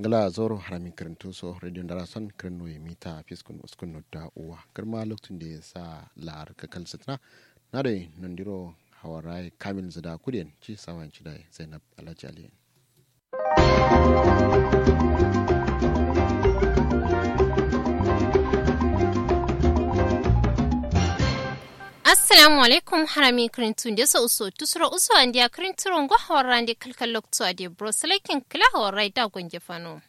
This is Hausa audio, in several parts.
ngala zoro harami karantu so radio dara son kirno ya mita fiskun uskun da uwa kirma lokacin da ya sa la'ar kakal sitna na da nandiro hawarai kamil zada kudin ci sawan ci da zainab alhaji aliyu assalamu alaikum harami kirintun da sa uso tusura uso an dia kirinturon go hawaran da kalkal lokto ade bro selekin kila hawarai da gonge fano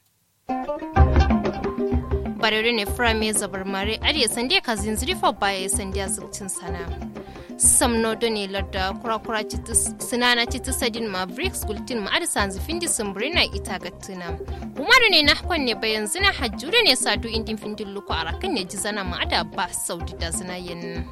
barere ne frame zabar mare ade sande ka zinziri fa baya sande azukcin sana samno do ne ladda kura-kura sinana titi sadin mavericks gultin ma ada sanzi findi sumbrina ita gattuna umaru ne na hakon ne bayan zina hajjure ne sadu indin findin luku a rakan ne ji zana ma ada ba saudi da zina yin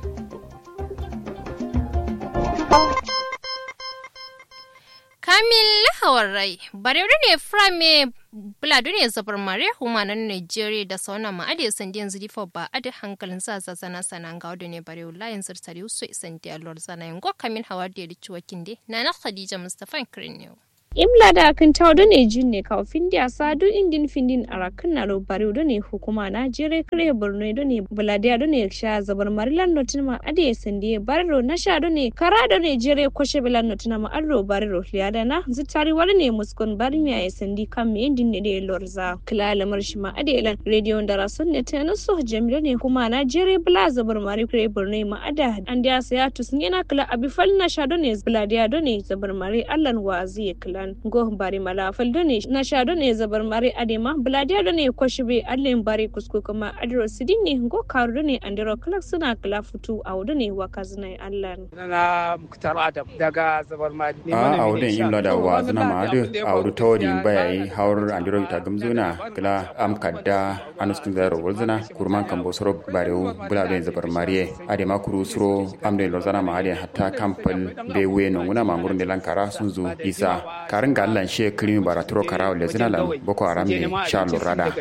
Kamil Hawarai, Barewa ne Frame Buladu ne zabar mare humanan Nigeria da sauna ma'adi sandiyan zirifa ba a da hankalin sa zazana sanan ga wadda ne Barewa layin zartari su isan diyalor zana yango Kamil Hawar da ya rici wakinde na na Khadija Mustapha Kirin yau. imla da kan tawdo ne jinne kaw findi asadu indin findin arakan na bari do ne hukuma na jere kare borno do ne buladiya do ne sha zabar marilan notin ma ade sandi barro na sha do ne kara do ne jere koshe bilan notin ma arro barro liada na zitari wani ne muskon bari mi ay sandi kam me indin ne de lorza kila lamar shi ma ade lan radio da rasun ne ta no so jamila ne kuma na jere bula zabar mari kare borno ma ada an dia saya tusni na kila abi fal na sha do ne buladiya do ne zabar mari allan wazi kila lan go bari mala faldo ne na sha do ne zabar mare adema bladiya do ne kwashibe allen bari kusku kuma adro sidini go karu do ne andiro klak suna kala futu a wudu ne waka zina allan na muktar adam daga zabar mari a a wudin imla da wa zina ma adu a wudu tawadi bayayi hawar andiro ita gamzuna kala am kadda anuskun zaro wulzina kurman kan bosoro barewu bula do zabar mariye adema kuru suro am de lozana ma ade hatta kampal be we no nguna ma ngurun de lankara sunzu isa karin ga Allah shi kirimi bara turo karawo le zina lan boko haram ne sha lurada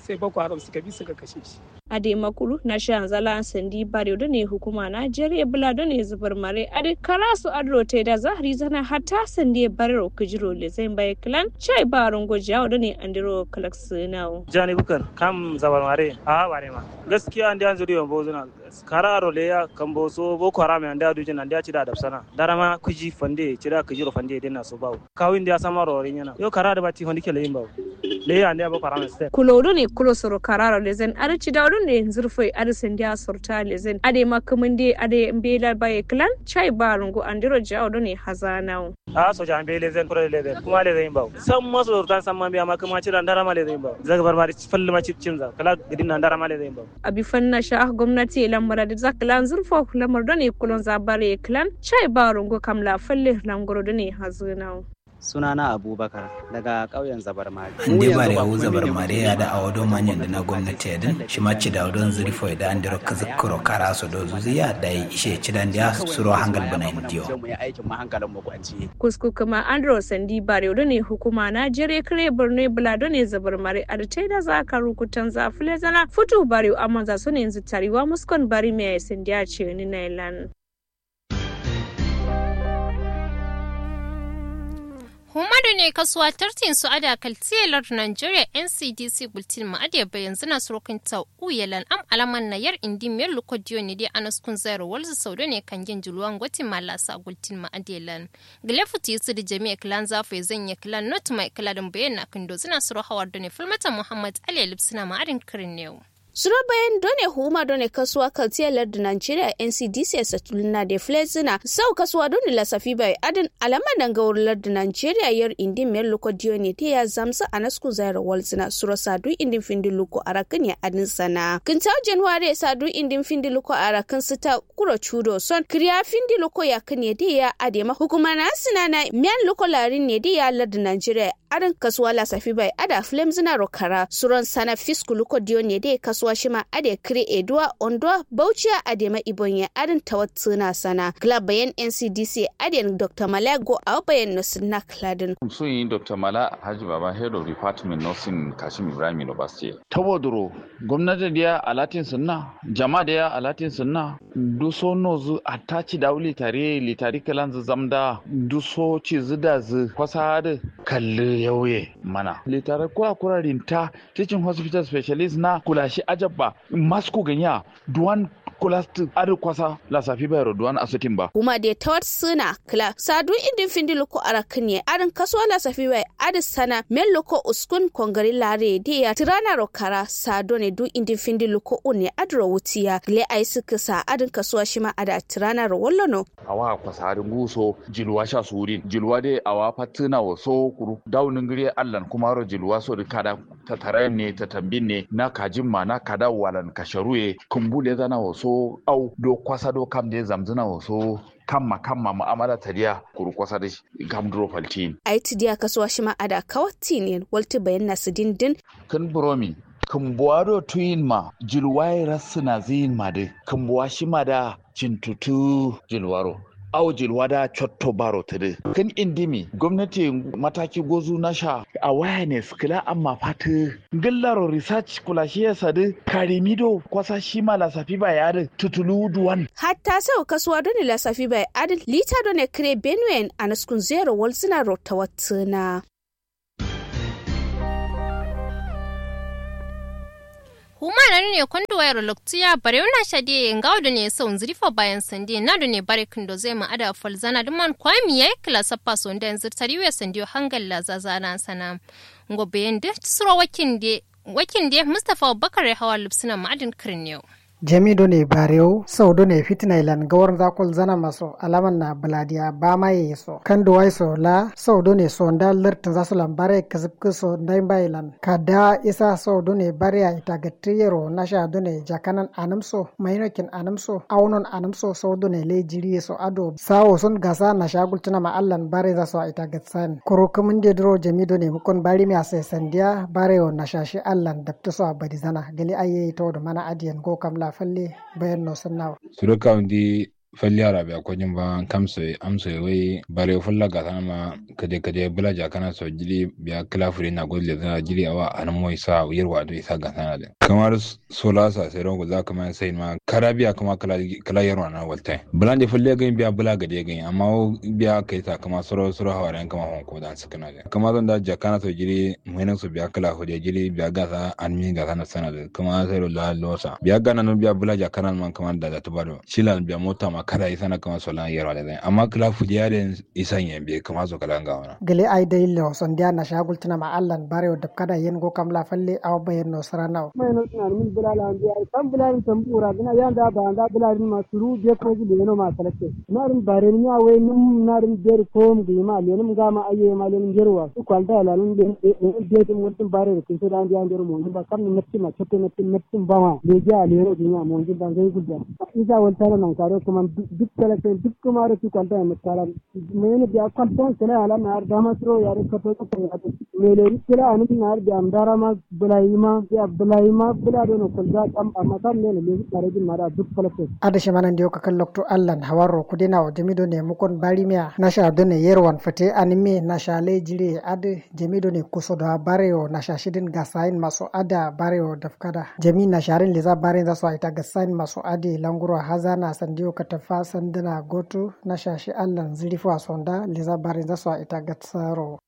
ade makuru na sha zala sandi bare da ne hukuma na jere bula da ne zubar mare ade karasu adro te da zahri zana hatta sandi bare kujiro le zai bai klan chai barun gojiya da ne andiro kalaks nawo jani bukar kam zabar mare a bare ma gaskiya andi an zuriyo bo zuna kararo le ya kambo so boko haram andi adu jina andi ci da dabsana darama kuji fande ci da kujiro fande denna so bawo kawin da samaro rinyana yo karada bati hondi kele yimbaw le andi abo haram ste kulodo ne kulo soro kararo le zen ada ci dawdo ne zurfoi ada sendia sorta le zen ade makamande ade mbela baye klan chai barungo andiro jawdo ne hazanawo a so jan be le zen kuro le zen kuma le zen baw sam maso sorta sam mambe amma kuma ci ndara ma le zen baw zaga barbari falli ma cipcin za kala gidin ndara ma le zen baw abi fanna sha gwamnati lamara da zaklan zurfo lamar do ne kulon zabare klan chai barungo kamla falle lamgoro do ne hazanawo sunana abubakar daga ƙauyen zabar mare ndi bare hu zabar mare ya da awodo manyan da na gwamnati yadin shi ma ci da awodon zurifo da an diro kazikuro kara su do zuziya da yi ishe ci dan dia suro hangal bana indiyo kusku kuma andro sandi bare do ne hukuma na jere kare borno bula do ne zabar mare a da da za ka rukutan za fule zana futu bare amma za su ne yanzu tariwa muskon bari mai sandi a ce ni na ilan Humadu ne kasuwa tartin su ada kaltiyalar Nigeria NCDC bultin ma ade bayan zina surukin ta uyalan am alaman na yar indi miyar lukodiyo ne dai anas kun zayar walzu saudo ne kan yin juluwan gwati malasa gultin ma adelan. Gilefuti su da jami'a kilan zafu ya zanya kilan not mai kiladin bayan na kan dozina suru hawar da ne fulmata Muhammad Ali Lipsina ma adin kirin yau. Suro bayan done huma done kasuwa kaltiyar lardin Nigeria NCDC sa tulna da flezina sau kasuwa done lasafi bai adin alama danga wurin lardin Nigeria yar indin mer loko ne ta ya zamsa a nasku zayar walzina suro sadu indin findin luko a rakan ya adin sana. Kinta January sadu indin findin luko a rakan su ta kuro chudo son kriya findin luko ya kan ya ya adema hukuma na sina na miyan luko larin ne da ya lardin Nigeria adin kasuwa lasafi bai ada flemzina rokara suron sana fisku luko ne da kasuwa kasuwa shima ade kire edua ondwa bauchiya adema ibonye adin tawatsuna sana club bayan ncdc aden dr malago a bayan nasinna kladin sun yi dr mala haji baba head of department nursing kashim ibrahim university ta wadoro gwamnati da a latin sunna jama'a da a latin sunna duso nozu a taci da litare litari kalan zu zamda duso ci zida zu kwasa da kalli yauye mana litare kura kura rinta teaching hospital specialist na kulashi ajabba masku ganya duwan kulasti adi kwasa la safi bayro duwan asutin ba kuma de tawat suna kla sadu indin findi loko arakinye adin kasuwa la safi bay adi sana men loko uskun kongari lare de ya tirana rokara sado ne du indin findi loko une adro wutiya le ai suka sa adin kasuwa shima ada tirana ro wallono awa kwasa adin guso jilwa sha surin jilwa de awa fatina waso kuru daunin gire allan kuma ro jilwa so kada ta tare ne ta tambin ne na kajin ma na kada walan kasharuye kumbule zana waso so au do kwasa do kam de zamzuna waso kamma kamma mu'amala tariya kuru kwasa da kam duro faltin ai tidiya kasuwa shi ma ada kawatti ne walti bayan nasu dindin kan buromi kan buwaro tuyin ma jilwai rasuna zin ma de kan buwa shi ma da cintutu jilwaro au jilwada cotto baro tede kan indimi gwamnati mataki gozu na sha awareness kila amma fata gillaro research kula shi ya sadu karimido kwasa shi ma lasafi ba ya da tutulu duwan hatta sau kasuwa doni lasafi ba adin lita doni kire benuen a naskun zero walzina rota watsuna humana ne kwando wayar loktiya bare na shade ngawo da ne sau zrifa bayan sande na da ne bare kindo zai ma ada falzana duman kwami yayi klasa paso da yanzu tariwe sandiyo hangal la zazana sana ngobe yende tsuro wakin de wakin de Mustafa Bakare hawa lupsina ma'adin kirniyo jami do ne barew sau do ne fitina ilan gawar zakul zana maso alaman na baladiya ba ma ye so kan do wai so la sau do ne so nda lertin zasu lan bare kazib so ndai ba ilan kada isa sau do ne bare ya ita gatriyero na sha do ne jakanan anamso mainokin anamso aunon anamso sau do ne le jiri so ado sawo sun gasa na shagul tuna ma allan bare za so ita gatsan kuro kumin de dro jami do ne mukon bari mi ase sandiya bare na shashi allan dabta so abadi zana gali aye to do mana adiyan go kamla falle bayan no sannawa suru kaundi falli arabe a kojin ba kamso amso wai bare fulla ga sama kade kade bula ja kana so jiri biya klafuri na godle zana jiri awa an moy sa yirwa do isa ga sana de kamar sola sa sai rongo za kama sai ma karabiya kuma kala kala yarwa na walta bulande fulle ga biya bula ga de ga amma biya kai ta kama soro soro hawaran kama hon ko dan sakana de kama zan da ja kana so jiri muhinan su biya kala hode jiri biya ga sa an mi ga sana sana de kama sai la losa biya ga nan biya bula ja kana man kama da da tubado shilan biya mota ma kada isa na kama solan yarwa da zai amma kila fujiya da isan yan biya kama so kala ga wana gele ay day le son dia na shagul tana ma allan bare da kada yen go kam la falle aw bayen no sarana mai no tana min bilala an biya kan bilalin tambura gina yanda ba anda bilalin ma suru je ko ji leno ma salake narin bare ni awe nim narin der ko mu gi ma lenim ga ma aye ma lenim jerwa su kwalda la lun de de de mun tin bare ke so dan dia der mo ba kam ni natti ma chotte natti natti ba ma de ja leno gi ma mo ji dan gai gudda isa wal tara nan kare kuma duk kala duk kuma ru kwalda ma tara mene biya kwalda kana ala na da ma tro yare ka to ko ya mele kila ani na ar biya amdara ma bulaima ya bulaima bula do no kwalda kam amma kam ne ne tare din mara duk kala ada shi manan dio kakal lokto allan hawaro kudina o jamido ne mukon barimia nasha do ne yerwan fate anime nasha le jire ade jamido ne kusoda bareo nasha shidin gasain maso ada bareo dafkada jami nasharin leza bare za so ita gasain maso ade languro hazana sandio katafa sandana gotu nasha shi allan zirifo sonda leza bare za so ita gatsaro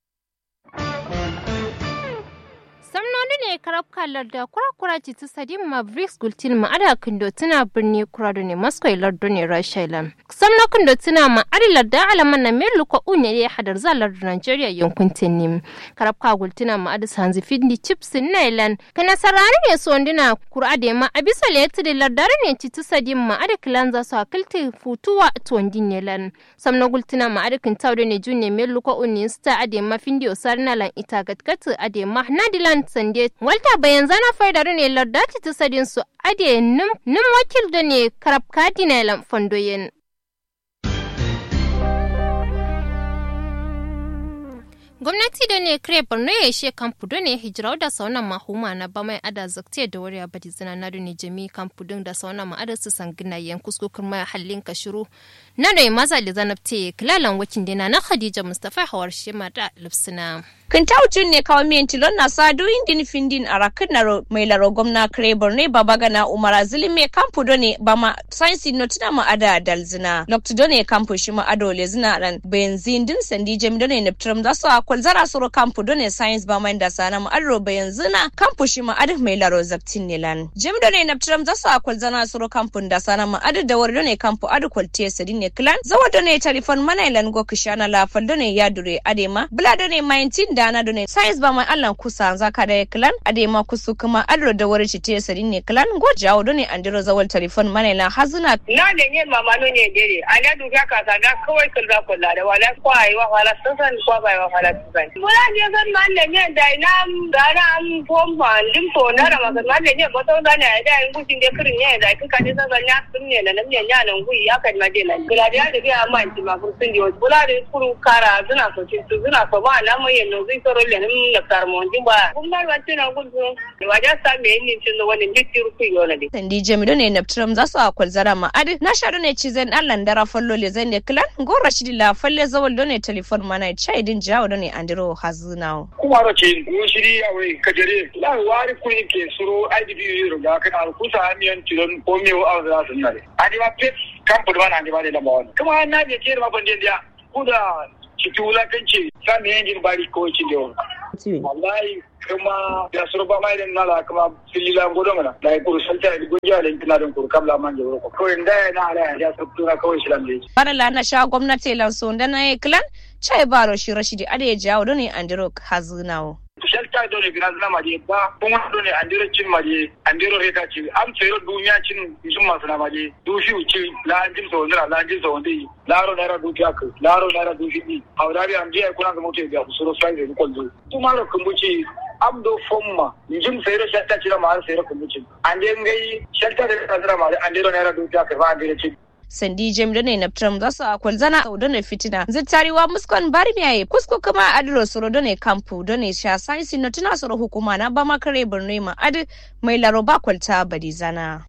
samnoni ne karab kalar da kura-kura ci ta sadin mavericks gultin ma ada kindo tuna birni kura ne moscow lardo ne russia ilan samno kindo tuna ma adi larda alaman na melu ko unye ne hadar za lardo nigeria yankun tenim karab ka gultina ma adi sanzi findi chips na ilan kana sarari ne so ndina kura de ma abisa le da lardare ne ci ta sadin ma adi kilan za su akilti futuwa to ndin ilan samno gultina ma adi kintawde ne junne melu ko unye sta ade ma findi osarna lan ita gatkatu ade ma nadilan sande walta bayan zana faidar ne lardati ta sadin su ade nim nim wakil da ne karab kadina lan fondoyen gwamnati da ne kire borno ya ishe kampu da ne hijira da sauna mahuma na ba mai ada zakte da wari abadi zina na da ne jami kampu din da sauna ma ada su sangina yan kuskukun mai hallin ka shiru na da maza da zanabte kilalan wakin dina na khadija mustafa hawar shema da lipsina kintaucin ne kawo miyan tilon na sadu indin findin a rakin na mai laro gwamna kire borno baba gana umar azili mai kampu da ne ba ma sainsi notina ma ada dalzina lokta da ne kampu shi ma ado le zina ran benzin din sandi jami da ne neptrum da su kwal zara soro kampu done science ba mai da sana mu adro ba yanzu na kampu shi ma adu mai laro zaptin nilan jim done na tram za su akwal zana soro kampu da sana mu adu da wari done kampu adu kwalte sadi ne clan zawa done telefon mana ilan go kishana la fal done ya dure adema bula done 19 dana done science ba mai allan kusa zaka da clan adema kusu kuma adro da wari ci sadi ne clan go jawo done andiro zawal telefon mana ilan hazuna na da ne mama no ne dere ana duka ka ga kawai kulba kulla da wala kwai wa wala sun kwa bai wa wala Mula je san man da ne da na gana am pom man dim to na ra ma man da ne ba to da ne da in kusin da kirin ne da kika ne san ya sun ne na nan ya nan gui ya kan ma de nan kula da da ya man ti ma kun sun di bula da kuru kara suna so cin su suna so ba na mai no zai soro le nan na kar mon din ba kun na wa tuna kun so wa ja sa me ni cin wani dikki ruku yo na de sandi jamido ne na tram za su akwal zara ma adi na shaɗu ne ci zan allan dara fallo le zan ne kilan gora shi la falle zawal do ne telefon mana chai din jawo do ne andiro hazunao kumaro ke wushiri awe kajere la wari kuni ke suro idp yiro ga kan al kusa amiyan tilon ko mi o aw da sunare adi ma pet kampo da andi ba da mawon kuma na je ke ma bande dia kuda ciki wulakanci sami yanjin bari ko ci da wallahi kuma da suro ba mai den nala kuma filila godo mana da ko salta da gonja da kina don ko kamla man je ko ko inda na ala ya sabtura kawai shilan da bara la na sha gwamnati lan so da na klan chai baro shi rashidi ade ya jawo don andiro hazunawo shelta do ne gidan zama je ba kuma do ne andiro cin maje andiro reta ci am tsero duniya cin jin masu na maje du shi uci la anjin so ndira la anjin so ndi laro naira du tiak laro naira du shi awdari am je kuna ga mote ga suro sai ne ko du kuma ro kumbuci am do fomma jim sayro shelta ci ma sayro kumbuci ande ngai shelta da zara ma andiro naira du tiak ba andiro ci sandi jem da ne na tram za su akwal zana a da fitina zittariwa muskon bari miyaye kusko kuma adiro soro da ne kampu da ne sha saisi na tuna soro hukuma na ba makare birni ma adi mai laro ba kwalta bari zana.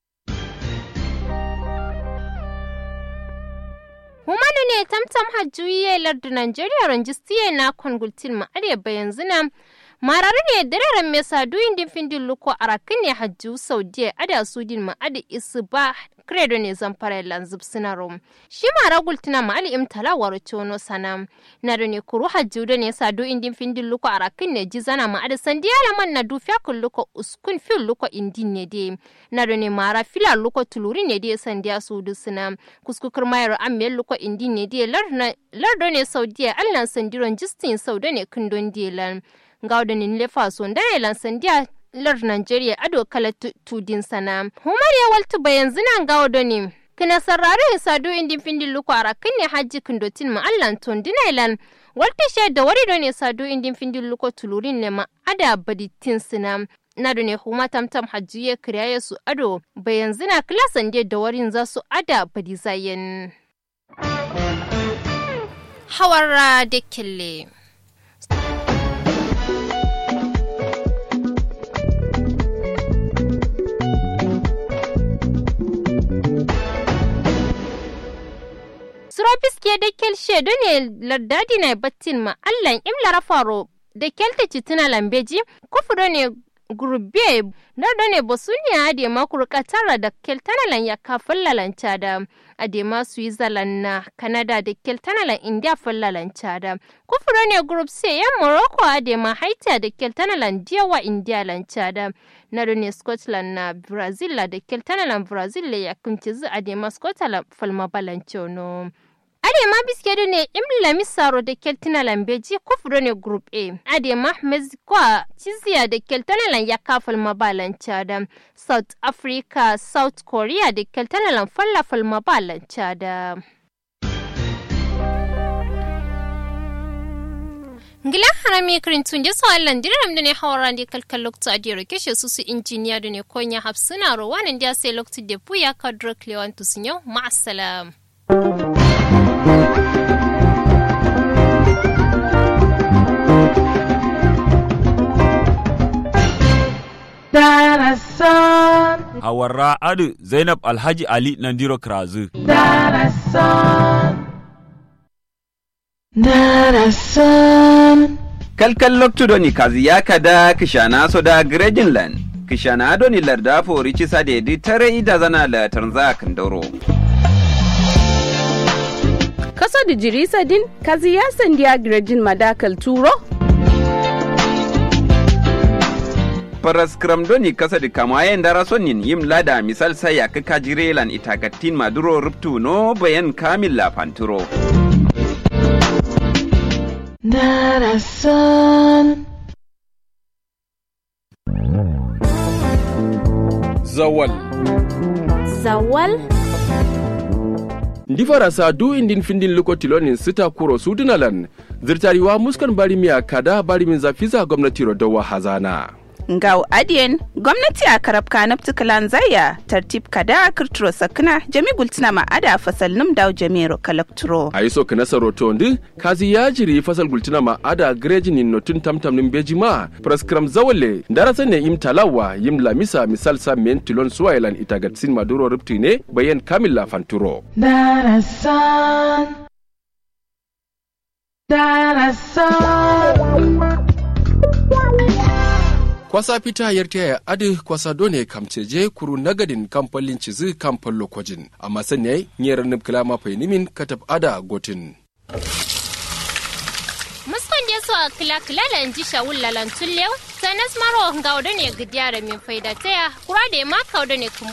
Humanu ne tamtam hajjuye lardu Najeriya ranjistiye na kongultin ma arewa yanzu na marare ne dararen me sadu indin findin luko arakin ne hajju saudiya ada sudin ma adi isu ba credo ne zamfara lanzub sinarum shi mara gultina ma ali imtala waro chono sanam na ne kuru hajju da ne sadu indin findin luko arakin ne jizana ma adi sandiya laman na dufiya kun luko uskun fil luko indin ne de na ne mara fila luko tuluri ne de sandiya sudu sinam kuskukur mayar ammel luko indin ne de lardo ne saudiya allan sandiron justin sauda ne kundon delan gaudanin lefa son da ne lan sandiya lar Nigeria ado kala tudin sana. Humar ya waltu bayan zinan gawo doni. Kina sarrare sadu indin findin luku ara ne haji kundotin ma allan ton dinailan. Walta she da wari doni sadu indin findin luku tulurin ne ma ada baditin sina. Na ne huma tamtam hajji ya kiriya su ado bayan zina klasan da warin za su ada badizayen. Hawara da kille. Surafiske da kelshe ne lardadi na battin ma Allahn imlara faro da kelta citina lambeji kufu ne gurbe nardo ne bosunia ade makuru katara da keltanalan ya kafin lalanca da adema switzerland na canada da keltanalan india fallalanca da kufuro ne group c yan morocco adema haiti da keltanalan diyawa india lanca da nado ne scotland na brazil da keltanalan brazil ya kunci adema scotland falma balancono Adema biskedu ne imla misaro da keltina lambeji kufuro ne group A. Adema Mexico ciziya da keltanalan ya kafal mabalan da South Africa, South Korea da keltanalan fallafal mabalan da. Ngila harami kirintun da su Allah diram da ne hawara da kalkal lokta a diyar keshe su su injiniya da ne konya hafsuna rowanin da sai lokta da buya kadro klewan tusinyo ma'asalam. hawarra adu zainab alhaji ali nandiro krazu kalkal loktudoni kazi yakada kishana soda grejinland kishana adoni larda fori cisa dedi tare ida zana la tanza kandoro kaso da jirisa din kazi ya sandiya grejin madakal turo paras doni kasa da kamayen dara sonin yim lada misal sai ya kaka jirelan itagatin maduro ruptu no bayan kamil la fanturo Darasan. Zawal. Zawal. Ndi farasa du indin findin luko tilonin sita kuro sudunalan zirtariwa muskan bari miya kada bari min zafiza gwamnati rodowa hazana. Ngau adiyen gwamnati a karab kanab tukalan zaya tartib kada kirturo sakna jami gultina ma ada fasal num daw jamiro kalakturo. A yi so ka nasa roto ndi kazi ya jiri fasal gultina ma ada grejin in notun tamtam nin beji ma praskram zawale darasa ne im talawa yim lamisa misal sa men tilon suwailan itagatsin maduro rupti ne bayan kamila fanturo. Darasan. Darasan. kwasa fita yarta ya adi kwasa done kamceje kuru nagadin kamfalin cizi kamfan lokojin amma sanya nyera nubkila ma nimin katab ada gotin muskon je so kila kila la nji shawul lalan tullew sanas maro ngawdo ne gidiara min faida taya kura de ma kawdo ne kum